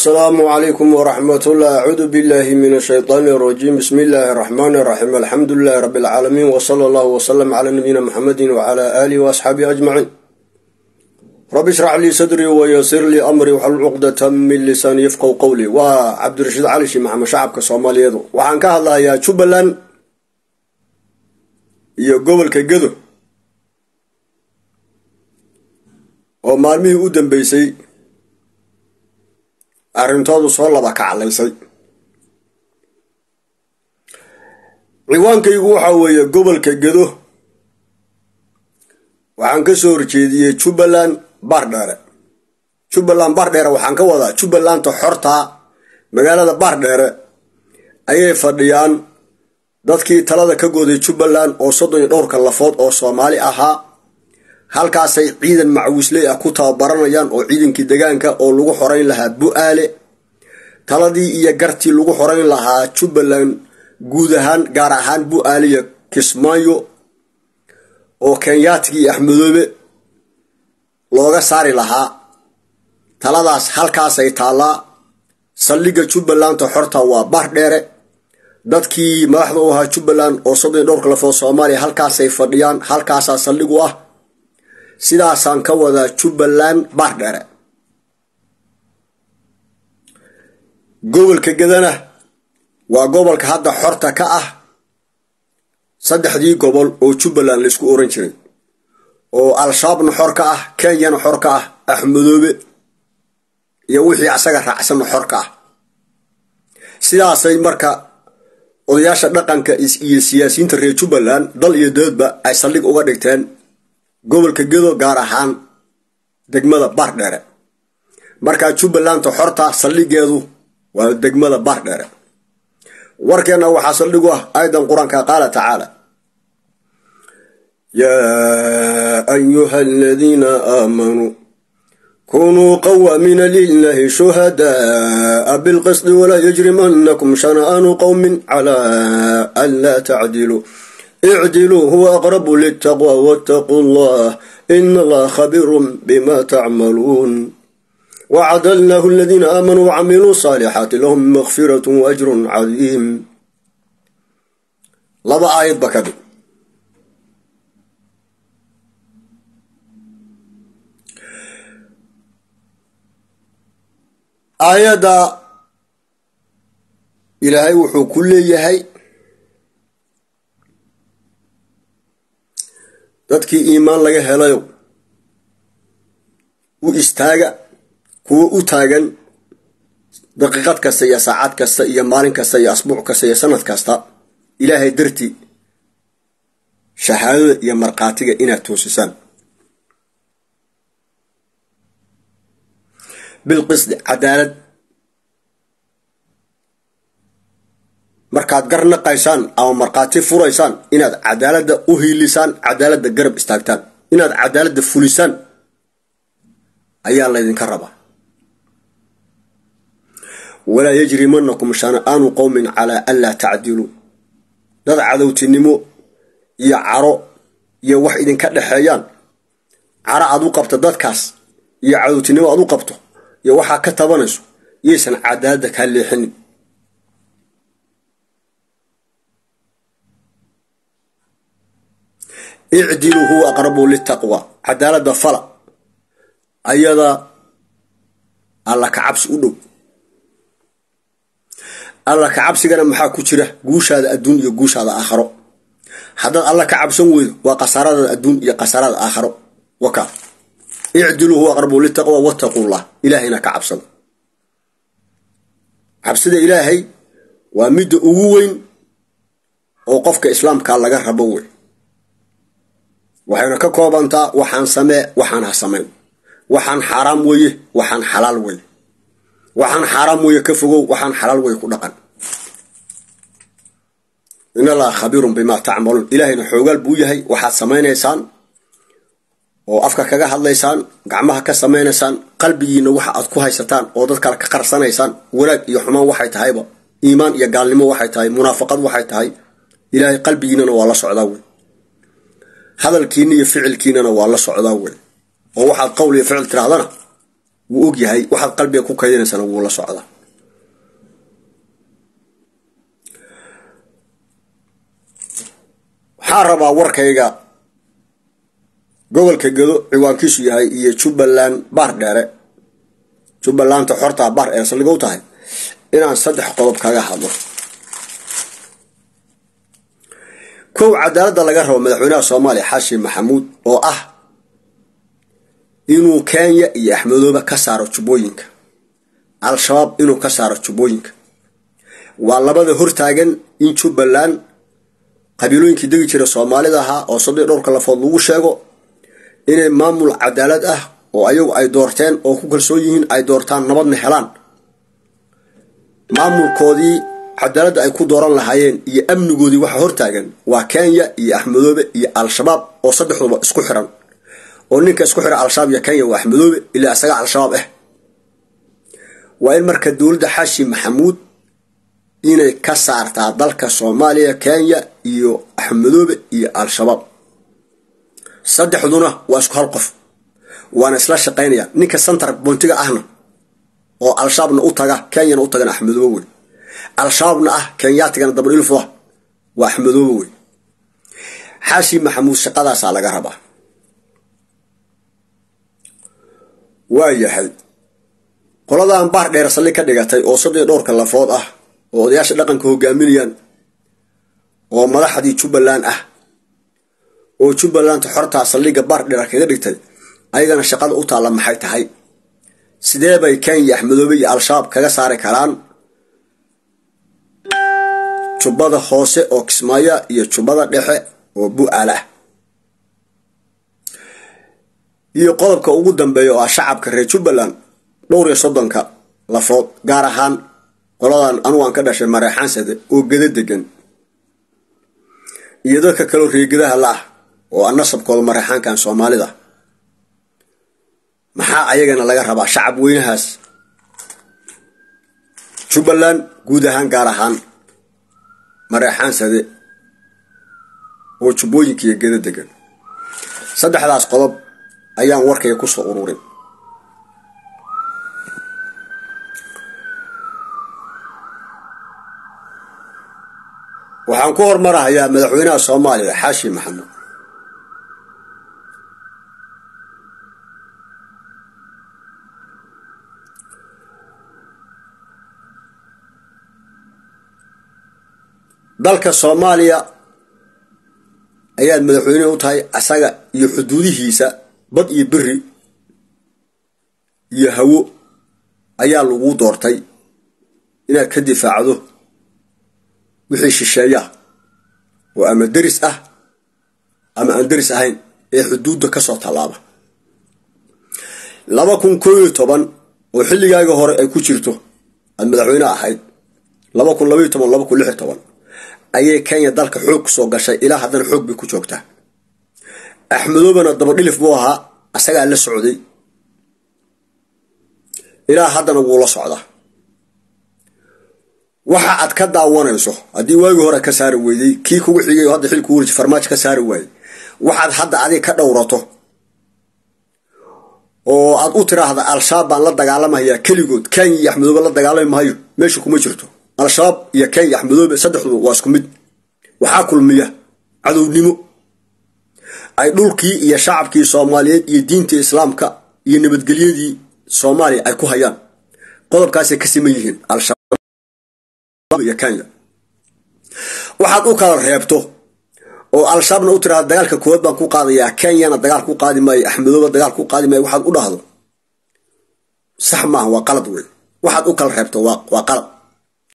asalaamu calaykum waraxmatullah acuudu billahi min ashaytaani arajiim bismi illaahi araxmaani araxiim alxamdu lilahi rabbi alcaalamiin wsala allahu wsalam calaa nabiyina muxamedin wcala aalihi waasxaabihi ajmaciin rabbi ishrax lii sadrii wayasir lii amrii waxlul cuqdata min lisaani yafqow qowlii waa cabdirashiid cali shii maxamed shacabka soomaaliyeedu waxaan ka hadlayaa jubbaland iyo gobolka gedo oo maalmihii u dambeysay arrintoodu soo laba kaclaysay ciwaankaygu waxaa weeye gobolka gedo waxaan ka soo horjeediyey jubbaland baardheere jubbaland baardheere waxaan ka wadaa jubbalanta xortaa magaalada baardheere ayay fadhiyaan dadkii talada ka gooday jubbaland oo soddon iyo dhowrka lafood oo soomaali ahaa halkaasay ciidan macwiisley ah ku tababaranayaan oo ciidankii degaanka oo lagu xorayn lahaa bu-aale taladii iyo gartii lagu xorayn lahaa jubbaland guud ahaan gaar ahaan bu-aale iyo kismaayo oo kenyaatigii iyo axmedoobe looga saari lahaa taladaas halkaasay taallaa saldhigga jubbalanta xorta waa baardheere dadkii madaxda u ahaa jubbaland oo soddon iyo dhowrka lafood soomaaliya halkaasay fadhiyaan halkaasaa saldhig u ah sidaasaan ka wadaa jubbaland baardheere gobolka gedana waa gobolka hadda xorta ka ah saddexdii gobol oo jubbaland laysku oran jiray oo al-shabaabna xor ka ah kenyana xor ka ah axmedoobe iyo wixii asaga raacsanna xor ka ah sidaasay marka odayaasha dhaqanka iyo siyaasiyiinta reer jubbaland dal iyo doodba ay saldhig uga dhigteen gobolka gedo gaar ahaan degmada baardheere markaa jubbalanta xorta saldhigeedu waa degmada baardheere warkeenna waxaa saldhigu ah aayadan qur-aanka qaala tacaala yaa ayuha aladiina aamanuu kunuu qawaamiina lilahi shuhada'a bilqisdi walaa yajrimanakum shana'aanu qowmin calaa an laa tacdiluu icdiluu huwa aqrabu litaqwa wattaquu llah ina allaha khabiirun bima tacmaluun wacada allahu aladiina aamanuu wacamiluu saalixaati lahum makfirat waajrun cadiim laba aayad ba ka dhig aayadda ilaahay wuxuu ku leeyahay dadkii iimaan laga helayo u istaaga kuwo u taagan daqiiqad kasta iyo saacad kasta iyo maalin kasta iyo asbuuc kasta iyo sanad kasta ilaahay dartii shahaadada iyo markhaatiga inaad toosisaan bilqisdi cadaalad markaad garnaqaysaan ama markhaati furaysaan inaad cadaaladda u hiilisaan cadaaladda garab istaagtaan inaad cadaaladda fulisaan ayaa laydinka rabaa walaa yajrimanakum shana'aanu qowmin calaa an laa tacdiluu dad cadowtinimo iyo caro iyo wax idinka dhexeeyaan caro aad u qabto dadkaas iyo cadowtinimo aad u qabto iyo waxaa ka tabanayso yaysan cadaaladda kaa leexinin icdiluu huwa aqrabu litaqwa cadaaladda fala ayada alla ka cabsi u dhow alla ka cabsigana maxaa ku jira guushaada adduun iyo guushaada aakharo haddaad alla ka cabsan weydo waa khasaaradaada adduun iyo khasaarada aakharo wakaa icdiluu huwa aqrabu litaqwa wattaqullah ilaahayna ka cabsada cabsida ilaahay waa midda ugu weyn oo qofka islaamka laga rabo wey waxayna ka koobantaa waxaan samee waxaan ha samayn waxaan xaaraam weeye waxaan xalaal weye waxaan xaaraam weeye ka fogow waxaan xalaal weye ku dhaqan in allaha khabiirun bimaa tacmaluun ilaahayna xoogaal buu yahay waxaad samaynaysaan oo afka kaga hadlaysaan gacmaha ka samaynaysaan qalbigiina waxa aad ku haysataan oo dad kale ka qarsanaysaan wanaag iyo xumaan waxay tahayba iimaan iyo gaalnimo waxay tahay munaafaqad waxay tahay ilaahay qalbigiinana waa la socdaa wey hadalkiina iyo ficilkiinana waa la socdaa wey oo waxaad qowl iyo ficil tirahdana wuu og yahay waxaad qalbiga ku kaydinaysana wuu la socda waxaan rabaa warkayga gobolka gedo ciwaankiisu yahay iyo jubbaland baar dheere jubbalanta xortaa baar dheere saldhigow tahay inaan saddex qodob kaga hadlo kow cadaaladda laga rabo madaxweynaha soomaaliya xashi maxamuud oo ah inuu kenya iyo axmedoobe ka saaro jubbooyinka al-shabaab inuu ka saaro jubbooyinka waa labada hortaagan in jubbaland qabiilooyinkii degi jira soomaalida ahaa oo sadii dhowrka lafood lagu sheego inay maamul cadaalad ah oo ayagu ay doorteen oo ku kalsoon yihiin ay doortaan nabadna helaan maamulkoodii cadaaladda ay ku dooran lahaayeen iyo amnigoodii waxa hortaagan waa kenya iyo axmedoobe iyo al-shabaab oo saddexduba isku xiran oo ninka isku xira al-shabaab iyo kenya waa axmedoobe ilaa isaga al-shabaab ah waa in marka dowladda xashi maxamuud inay ka saartaa dalka soomaaliya kenya iyo axmedoobe iyo al-shabaab saddexduna waa isku hal qof waana isla shaqaynaya ninka santar boontiga ahna oo al-shabaabna u taga kenyana u tagana axmedoobe wey al-shabaabna ah kenyaatigana dabadhilfua waa axmedoobe wey xaashi maxamuud shaqadaasaa laga rabaa waa yahay qoladan baar dheer salli ka dhigatay oo sadii dhowrka lafood ah oo odayaasha dhaqanka hogaaminayaan oo madaxdii jubbaland ah oo jubbalanta xortaa saldhigga baar dheer kaga dhigtay ayagana shaqada u taalla maxay tahay sidee bay kenya axmedoobe iyo al-shabaab kaga saari karaan jubbada hoose oo kismaayo iyo jubbada dhexe oo bu-aal ah iyo qodobka ugu dambeeya oo ah shacabka reer jubbaland dhowr iyo soddonka lafood gaar ahaan qoladan anugu aan ka dhashay mareexaansade oo geda degan iyo dadka kaleo reegadaha la ah oo aan nasabkooda mareexaankan soomaalida maxaa ayagana laga rabaa shacab weynahaas jubbaland guud ahaan gaar ahaan mareexaansade oo jubbooyinka iyo geda degan saddexdaas qodob ayaan warkayga kusoo ururin waxaan ku hormarahayaa madaxweynaha soomaaliya xaashi maxamuud dalka soomaaliya ayaad madaxweyne u tahay asaga iyo xuduudihiisa bad iyo beri iyo hawo ayaa lagu doortay inaad ka difaacdo wixii shisheeyaa oo ama deris ah ama aan deris ahayn ee xuduudda ka soo tallaaba laba kun koo iyo toban oo xilligaaga hore ay ku jirto aad madaxweyne ahayd laba kun labaiyo toban laba kun lix iyo toban ayay kenya dalka xoog kusoo gashay ilaa haddana xoog bay ku joogtaa axmedoobana dabadhilif buu ahaa asagaa la socday ilaa haddana wuu la socdaa waxa aad ka daawanayso haddii waagii hore ka saari weyday kii kugu xigay oo hadda xilku wurji farmaajo ka saari waayey waxaad hadda adiga ka dhowrato oo aad u tiraahda al-shabaab baan la dagaalamayaa keligood kenya iyo axmedoobe la dagaalami maayo meesha kuma jirto al-shabaab iyo kenya axmedoobe saddexduba waa isku mid waxaa kulmiya cadownimo ay dhulkii iyo shacabkii soomaaliyeed iyo diintii islaamka iyo nabadgelyadii soomaaliya ay ku hayaan qodobkaasay ka siman yihiin al-shabaab iyo kenya waxaad u kala reebto oo al-shabaabna u tiraahda dagaalka koowaad baan ku qaadayaa kenyana dagaal ku qaadi maayo axmedoobe dagaal ku qaadi maayo waxaad u dhahdo sax maaha waa qalad wey waxaad u kala reebto waa qalad